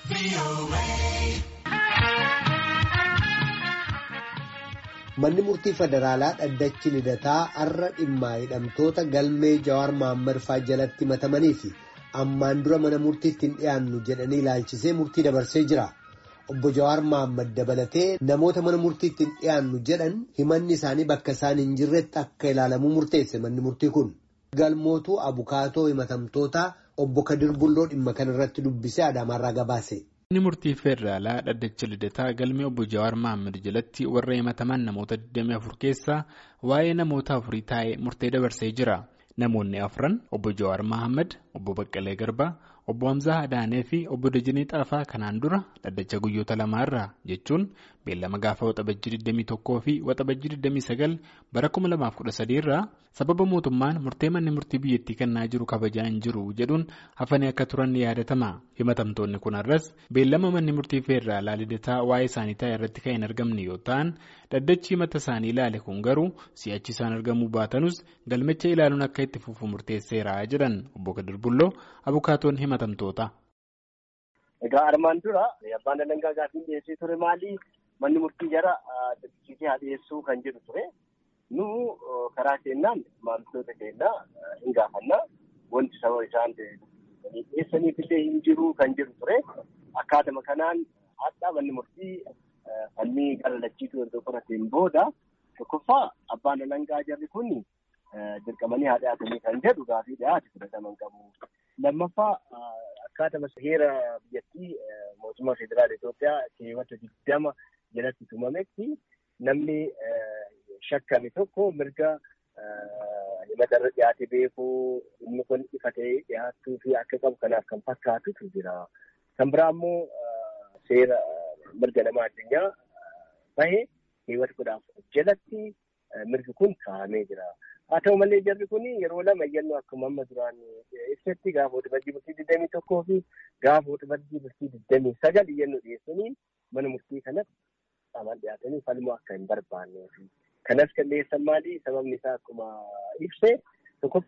Manni murtii federaalaa dhaddachi lidataa har'a dhimmaa hidhamtoota galmee Jawaar Mohaammed faa jalatti himatamanii fi ammaan dura mana murtiitti hin dhiyaannu jedhanii ilaalchisee murtii dabarsee jira. Obbo Jawaar Mohaammed dabalatee namoota mana murtiitti hin dhiyaannu jedhan himanni isaanii bakka isaan hin jirretti akka ilaalamuu murteesse manni murtii kun. Galmootuu abukaatoo himatamtootaa obbo Kadir Bulloo dhimma kanarratti dubbisee Adaamaarraa gabaase. Manni murtii federaalaa dhaddacha lidataa galmee obbo Jawaar Mohaammed jalatti warra himataman namoota 24 keessaa waa'ee namoota afurii taa'ee murtee dabarsee jira. Namoonni afran obbo Jawaar Mohaammed, obbo Baqqalee Garbaa, obbo Hamzaa Adaanee fi obbo Dajanee Xaafaa kanaan dura dhaddacha guyyoota lamaarraa jechuun beellama gaafa waxabajjii 21 fi waxabajjii 29 bara 2013 irraa sababa mootummaan murtee manni murtii biyyattii kennaa jiru kabajaa hin jiru jedhuun hafanii akka turan ni yaadatama. Himatamtoonni kun har'as beellama manni murtii federaalaa lidataa waa'ee isaanii taa'e irratti kan hin argamne yoo ta'an dhaddachi himata isaanii ilaale kun garuu si'achi isaan argamuu baatanus galmicha ilaaluun akka itti fufu murteesseera jedhan obbo Kadir Bulloo abukaatoon himatamtoota. Egaa armaan dura abbaan alangaa gaaffii dhiyeessee ture maali? Manni murtii jara dirqisiisee haa dhiyeessuu kan jedhu ture. Nu karaa keenyaan maamiltoota keenyaa hin gaafannaa. Wanti sababa isaan dhiyeessaniif illee hin jiru kan jedhu ture. Akkaatuma kanaan haadha manni murtii falmii gara lachiituu erga qorateen booda tokkoffaa abbaan alangaa jarri kun dirqamanii haa dhiyaatanii kan jedhu gaaffii dhiyaate fudhataman qabu. Lammaffaa akkaatuma heera biyyattii mootummaa federaala Itoophiyaa keewwata digdama jalatti tumametti namni shakkame tokko mirga himata irra dhiyaate beekuu inni kun ifa ta'ee dhiyaattuu fi akka qabu kanaaf kan fakkaatutu jira. Kan biraa immoo seera mirga namaa addunyaa bahe keewwata kudha afur jalatti mirgi kun kaa'amee jira. Haa ta'u malee jarri kun yeroo lama iyyannoo akkuma amma duraan ibsetti gaafa waxabajjii bultii digdamii tokkoo fi gaafa waxabajjii bultii digdamii sagal iyyannoo dhiyeessanii mana murtii kanatti qaamaan dhiyaatanii falmuu akka hin barbaannee fi kanas kan dhiyeessan maali sababni isaa akkuma ibse tokko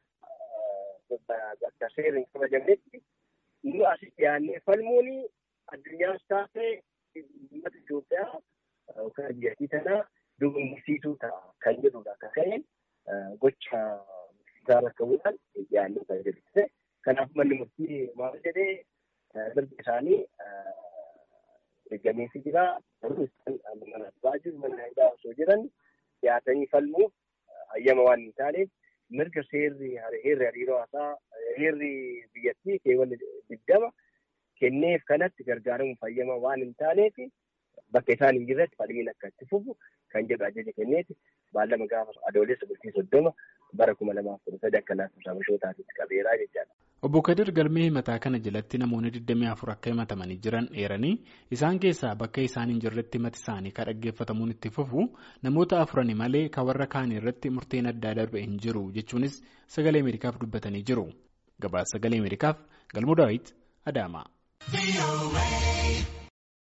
bakka seerri hin kabajamnetti nu asii dhiyaannee falmuun addunyaas taatee uummata Itoophiyaa yookaan biyyattii tanaa dogongorsiisuu ta'a kan jedhudha akka ta'een. gocha isaa rakkabuudhaan dhiyaannoo kan jedhuse. Kanaaf manni murtii maal jedhee mirga isaanii eeggameefii jira. Garuu isaan mana baay'ee mana hidhaa osoo jiran dhiyaatanii falmuuf hayyama waan hin taaneef mirga seerri heerri hariiroo haasaa heerri biyyattii keewwata digdama kenneef kanatti gargaaramuuf hayyama waan hin taaneef bakka isaan hin jirretti falmiin akka itti fufu kan jedhu ajaja kenneeti. Baallama gaafa adoolessa bultii soddoma bara kuma lamaaf kudha sadi akka lakkoofsa mashootaatitti qabeeraa jechaadha. Obbo Kadir galmee himataa kana jalatti namoonni 24 akka himatamanii jiran eeranii isaan keessaa bakka isaan hin jirretti himati isaanii kan dhaggeeffatamuun itti fufu namoota afurani malee kan warra kaanii irratti murteen addaa darbe hin jiru jechuunis sagalee Ameerikaaf dubbatanii jiru. Gabaasa sagalee Ameerikaaf Galmoo Daawit Adaamaa.